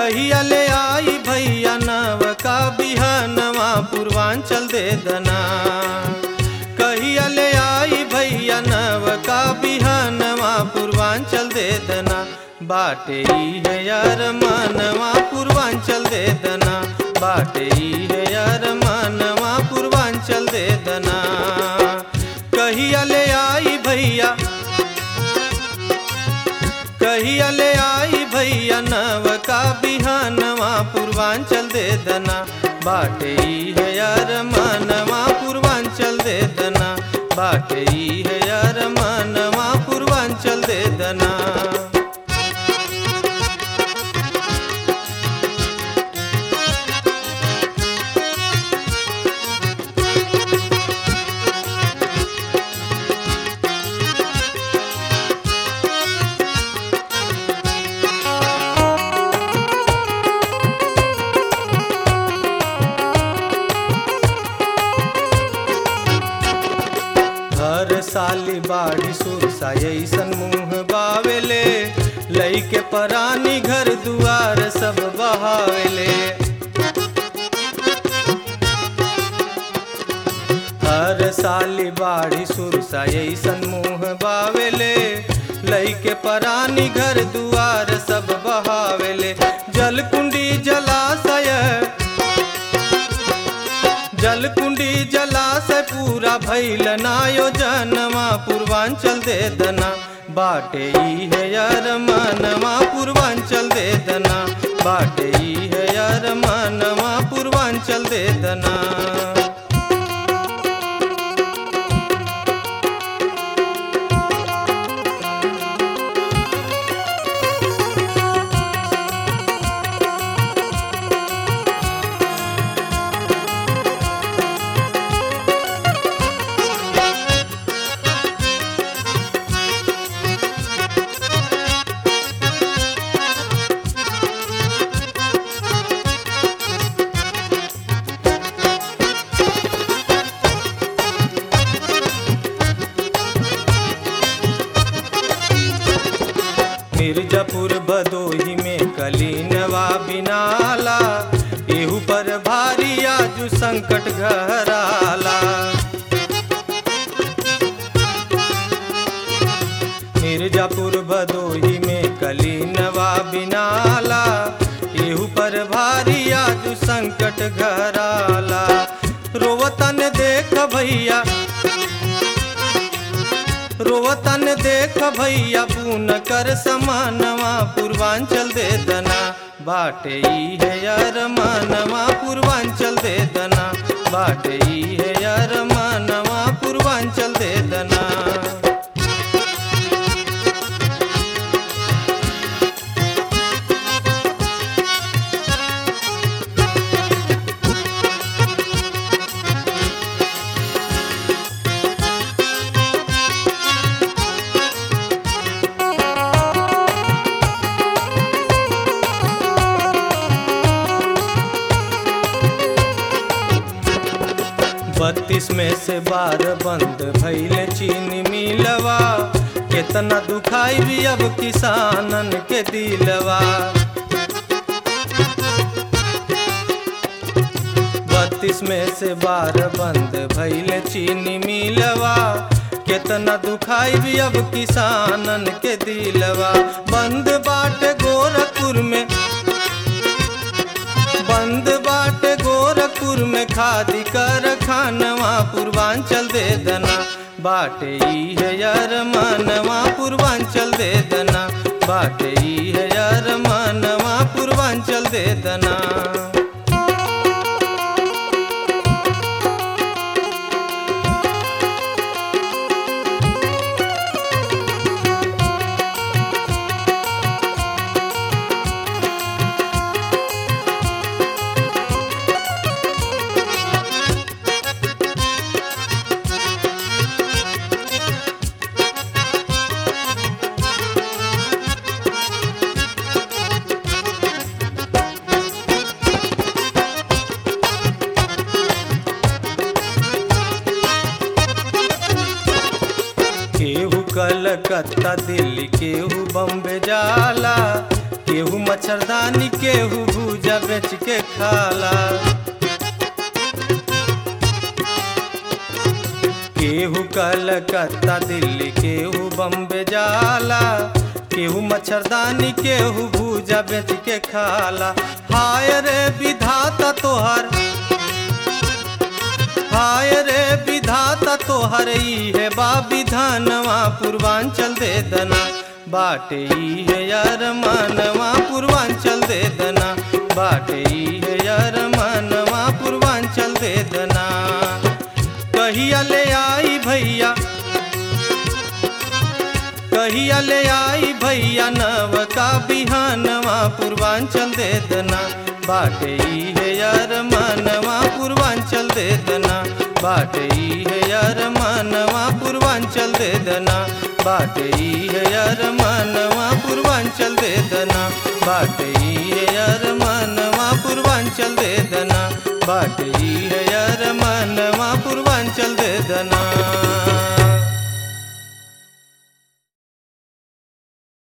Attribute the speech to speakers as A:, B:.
A: कहिया ले आई भैया नव का बिहनवा पूर्वांचल दे दना कहिया ले आई भैया नव का बिहनवा पूर्वांचल दे दना बाटे ई है यार मनवा पूर्वांचल दे दना बाटे ई है यार मनवा पूर्वांचल दे दना कहिया ले आई भैया कहिया ले आई भैया नव का बिहानवा पूर्वांचल दे दना बाटे ई है यार मनवा पूर्वांचल दे दना बाटे ई है यार मनवा पूर्वांचल दे दना हर साली बाड़ी सुरसा ऐसन मुंह बावेले लईके परानी घर दुआर सब बहावेले हर साली बाड़ी सुरसा ऐसन मुंह बावेले लईके परानी घर दुआर सब बहावेले जलकुंडी जलाशय जलकुंडी जलाशय पूरा भैल नायोजनवा पूर्वांचल दे दना बाटे ई है यार मनवा पूर्वांचल दे दना बाटे ई है यार मनवा पूर्वांचल दे दना मिर्जापुर भदोही में कलीनवा बिनाला एहू पर भारी आजू संकट घराला मिर्जापुर भदोही में कलीनवा बिनाला एहू पर भारी आजू संकट घराला रोवतन देख भैया रोवतन देख भैया पून कर समानवा पूर्वांचल दे दना बाटे ई है यार मानवा पूर्वांचल दे दना बाटे ई है यार मानवा पूर्वांचल दे दना बत्तीस में से बार बंद भैल चीनी मिलवा केतना दुखाई भी अब किसानन के दिलवा बत्तीस में से बार बंद भैल चीनी मिलवा केतना दुखाई भी अब किसानन के दिलवा बंद बाट गोरखपुर में बंद बाटे गोरखपुर में खादी कर खानवा पूर्वांचल दे दना बाटे ई है यार मानवा पूर्वांचल दे दना बाटे ई है यार मानवा पूर्वांचल दे दना केहू कलकत्ता दिल्ली केहू बम्बे जाला केहू मच्छरदानी केहू भूजा बेच के खाला केहू कलकत्ता दिल्ली केहू बम्बे जाला केहू मच्छरदानी केहू भूजा बेच के खाला हाय रे विधाता तोहर हाय रे विधाता तोहर ई है बा विधानवा पूर्वांचल दे दना बाटे ई है यार मानवा पूर्वांचल दे दना बाटे ई है यार मानवा पूर्वांचल दे दना कहिया ले आई भैया कहिया ले आई भैया नव का बिहानवा पूर्वांचल दे दना बाटे ई है यार मानवा पूर्वांचल दे दना बाटे ई है यार मानवा पूर्वांचल दे दना बाटे ई है यार मानवा पूर्वांचल दे दना बाटे ई है यार मानवा पूर्वांचल दे दना बाटे ई है यार मानवा पूर्वांचल दे दना